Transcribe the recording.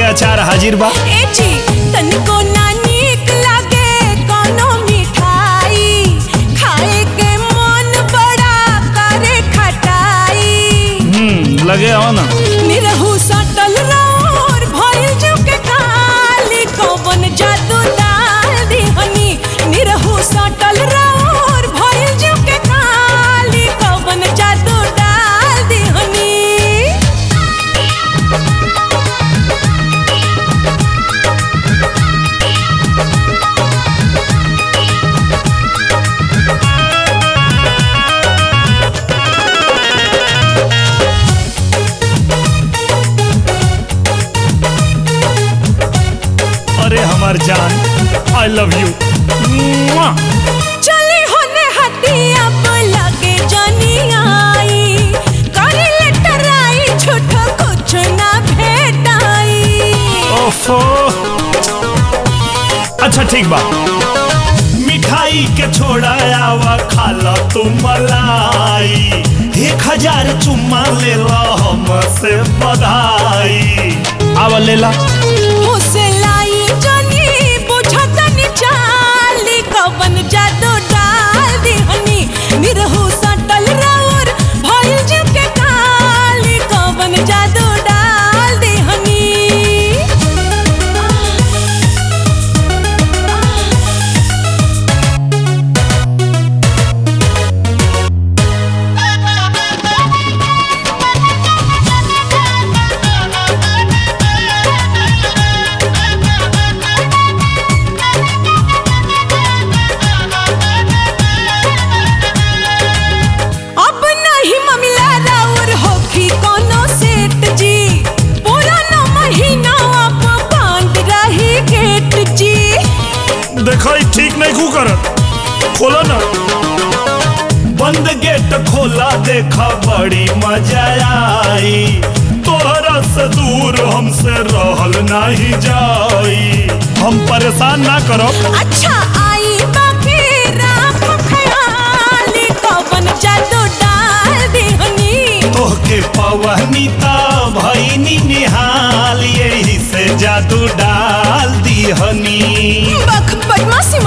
अचार हाजिर बा ए जी तनिको ना नीक लागे कोनो मिठाई खाए के मन बड़ा करे खटाई हम्म लगे हो ना निरहु सटल रौर भइल जुके काली कौवन जादू डाल दिहनी निरहु सटल रौर भइल जुके काली कौवन जादू डाल दिहनी अरे हमार जान आई लव यू चली होने हटिया पे लगे जानी आई करी ले टराई झूठो कुछ ना भेटाई ओफो अच्छा ठीक बा मिठाई के छोड़ा आवा खाला तू मलाई एक हजार चुम्मा ले ला हमसे बधाई आवा ले ला उसे लाई जानी बुझत नि चाली कवन जादू डाल दिहनी निरहु सटल राउर भइल जुके काली कवन जादू डाल दिहनी अब नहीं ममिला राउर होखी कोनो सेठ जी पुराना महीना अब बंद रही गेट जी देखो ई ठीक नहीं खू करत खोलो ना बंद गेट खोला देखा बड़ी मजा आई तोहरा से दूर हमसे रहल नहीं जाई हम परेशान ना करो अच्छा आई बाकी राम खयाली कवन जादू डाल दिहनी तोहके पवनी ता भईनी निहाल यही से जादू डाल दीहनी बख बदमाशी